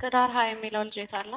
እስከ ዳር ሀ የሚለው ልጅ የት አለ?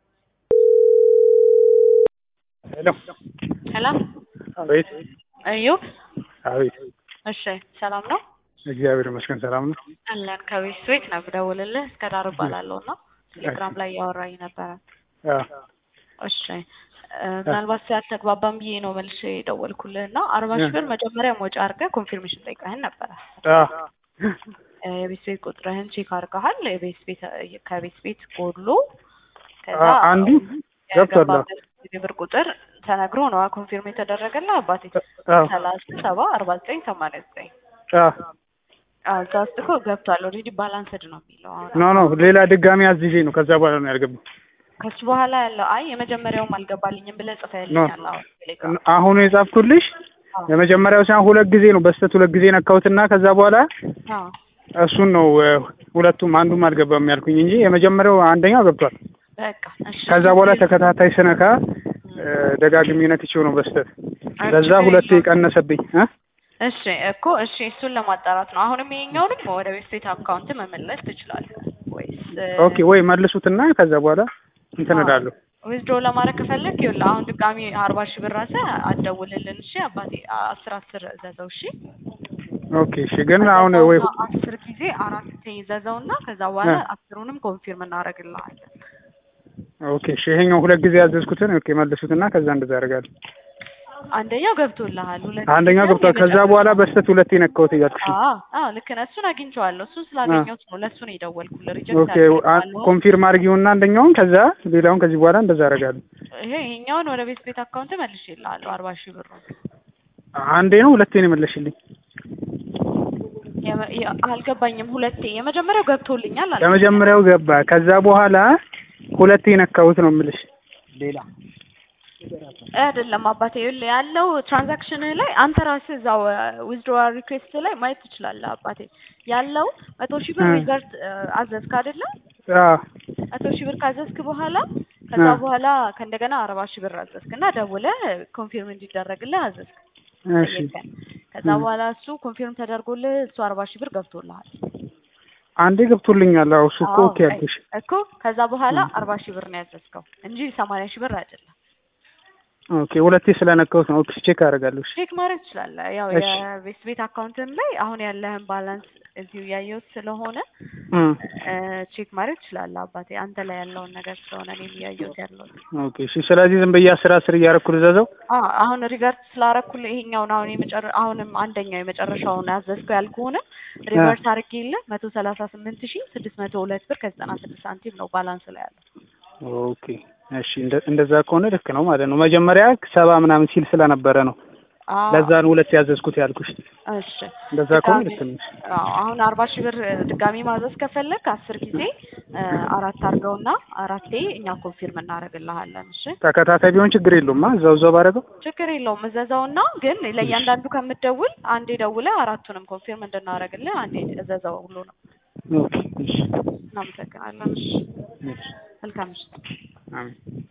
ሄሎ ሄሎ አቤት እዩብ አቤት እሺ ሰላም ነው እግዚአብሔር ይመስገን ሰላም ነው አለን ከቤት ቤት ነው ብደውልልህ እስከ ዳር እባላለሁ እና ቴሌግራም ላይ እያወራኝ ነበረ አ እሺ እ ምናልባት ያልተግባባን ብዬ ነው መልሼ የደወልኩልህ እና አርባ ሺህ ብር መጀመሪያ ወጪ አድርገህ ኮንፊርሜሽን ጠይቀህን ነበረ አ እ የቤት ቤት ቁጥርህን ቼክ አድርገሃል የቤት ቤት ከቤት ቤት ጎድሎ ከዛ አ- አንዱ ገብቷል። የገባበት የብር ቁጥር ተነግሮ ነው ኮንፊርም የተደረገልህ አባቴ አዎ ሰላሳ ሰባ አርባ ዘጠኝ ሰማንያ ዘጠኝ አ እዛ ውስጥ እኮ ገብቷል ኦልሬዲ ባላንስድ ነው የሚለው አሁን ኖ ኖ ሌላ ድጋሚ አዝዤ ነው ከዛ በኋላ ነው ያልገባው ከሱ በኋላ ያለው አይ የመጀመሪያውም አልገባልኝም ብለህ ጽፈህልኛል አሁን ቴሌግራም አሁን የጻፍኩልሽ የመጀመሪያው ሳይሆን ሁለት ጊዜ ነው በስተት ሁለት ጊዜ ነካሁትና ከዛ በኋላ አዎ እሱን ነው እ፣ ሁለቱም አንዱም አልገባም ያልኩኝ እንጂ የመጀመሪያው አንደኛው ገብቷል። በቃ እሺ ከዛ በኋላ ተከታታይ ስነካ እ፣ ደጋግሜ ነክቼው ነው በስተት ለዛ ሁለቴ ቀነሰብኝ እ እሺ እኮ እሺ እሱን ለማጣራት ነው አሁንም ይሄኛውንም ወደ ቤት ቤት አካውንት መመለስ ትችላለህ ወይስ ኦኬ ወይ መልሱትና ከዛ በኋላ እንትን እላለሁ። ዊዝድሮ ለማድረግ ከፈለግ ይኸውልህ አሁን ድጋሚ አርባ ሺህ ብር ራስህ አትደውልልን እሺ አባቴ አስር አስር ዘዘው እሺ ኦኬ እሺ ግን አሁን ወይ አስር ጊዜ አራት ይዘዘው እና ከዛ በኋላ እ። አስሩንም ኮንፊርም እናደርግልሃለን ኦኬ እሺ ይሄኛው ሁለት ጊዜ ያዘዝኩትን ኦኬ መልሱትና ከዛ እንደዛ አደርጋለሁ። አንደኛው ገብቶልሃል ሁለት አንደኛው ገብቷል። ከዛ በኋላ በስተት ሁለቴ ነካሁት እያልኩሽ ነው። አዎ አዎ ልክ ነህ እሱን አግኝቼዋለሁ እሱን ስላገኘሁት ነው ለእሱ ነው የደወልኩልህ ሪጀክት ኦኬ አ- ኮንፊርም አድርጊውና አንደኛውን ከዛ ሌላውን ከዚህ በኋላ እንደዛ አደርጋለሁ። ይሄ ይሄኛውን ወደ ቤት ቤት አካውንት መልሼልሃለሁ አርባ ሺህ ብር አንዴ ነው ሁለቴ ነው የመለሽልኝ? አልገባኝም ሁለቴ የመጀመሪያው ገብቶልኛል አለ ለመጀመሪያው ገባ። ከዛ በኋላ ሁለቴ ነካሁት ነው የምልሽ። ሌላ አይደለም አባቴ ይኸውልህ ያለው ትራንዛክሽን ላይ አንተ ራስህ እዛው ዊዝድሮዋል ሪኩዌስት ላይ ማየት ትችላለህ አባቴ ያለው መቶ ሺህ ብር እ። ሪዘርት አዘዝክ አይደለ አዎ መቶ ሺህ ብር ካዘዝክ በኋላ ከዛ እ። በኋላ ከእንደገና አርባ ሺህ ብር አዘዝክ እና ደውለህ ኮንፊርም እንዲደረግልህ አዘዝክ እሺ ጠየቀን ከዛ በኋላ እሱ ኮንፊርም ተደርጎልህ እሱ አርባ ሺህ ብር ገብቶልሃል አንዴ ገብቶልኛል። አዎ እሱ እኮ አዎ፣ ኦኬ ያልኩሽ። እኮ ከዛ በኋላ አርባ ሺህ ብር ነው ያዘዝከው እንጂ ሰማንያ ሺህ ብር አይደለም ኦኬ ሁለቴ ስለነካሁት ነው። ኦኬ ቼክ አደርጋለሁ። እሺ ቼክ ማድረግ ትችላለህ። ያው እሺ። የቤት ቤት አካውንትን ላይ አሁን ያለህን ባላንስ እዚሁ እያየሁት ስለሆነ እ። እ፣ ቼክ ማድረግ ትችላለህ አባቴ። አንተ ላይ ያለውን ነገር ስለሆነ እኔም እያየሁት ያለሁት። ኦኬ እሺ። ስለዚህ ዝም ብዬ አስር አስር እያደረኩ ልዘዘው። አዎ አሁን ሪቨርስ ስላረኩልህ ይሄኛውን አሁን የመጨረ አሁንም አንደኛው የመጨረሻውን ያዘዝከው ያልኩህንም ሪቨርስ አድርጌልህ መቶ ሰላሳ ስምንት ሺህ ስድስት መቶ ሁለት ብር ከዘጠና ስድስት ሳንቲም ነው ባላንስ ላይ ያለው። ኦኬ እሺ። እንደ- እንደዛ ከሆነ ልክ ነው ማለት ነው። መጀመሪያ ሰባ ምናምን ሲል ስለነበረ ነው አዎ ለዛ ነው ሁለት ያዘዝኩት ያልኩሽ። እሺ እንደዛ ከሆነ ልክ ነው። አዎ አሁን አርባ ሺህ ብር ድጋሚ ማዘዝ ከፈለግ አስር ጊዜ እ፣ አራት አድርገውና አራቴ እኛ ኮንፊርም እናደርግልሃለን። እሺ ተከታታይ ቢሆን ችግር የለውም። አ እዛው እዛው ባደረገው ችግር የለውም። እዘዘውና ግን ለእያንዳንዱ ከምትደውል አንዴ ደውለህ አራቱንም ኮንፊርም እንድናደርግልህ አንዴ እዘዘው ሁሉ ነው። ኦኬ እሺ እናመሰግናለን። እሺ እሺ መልካም ምሽት። አሜን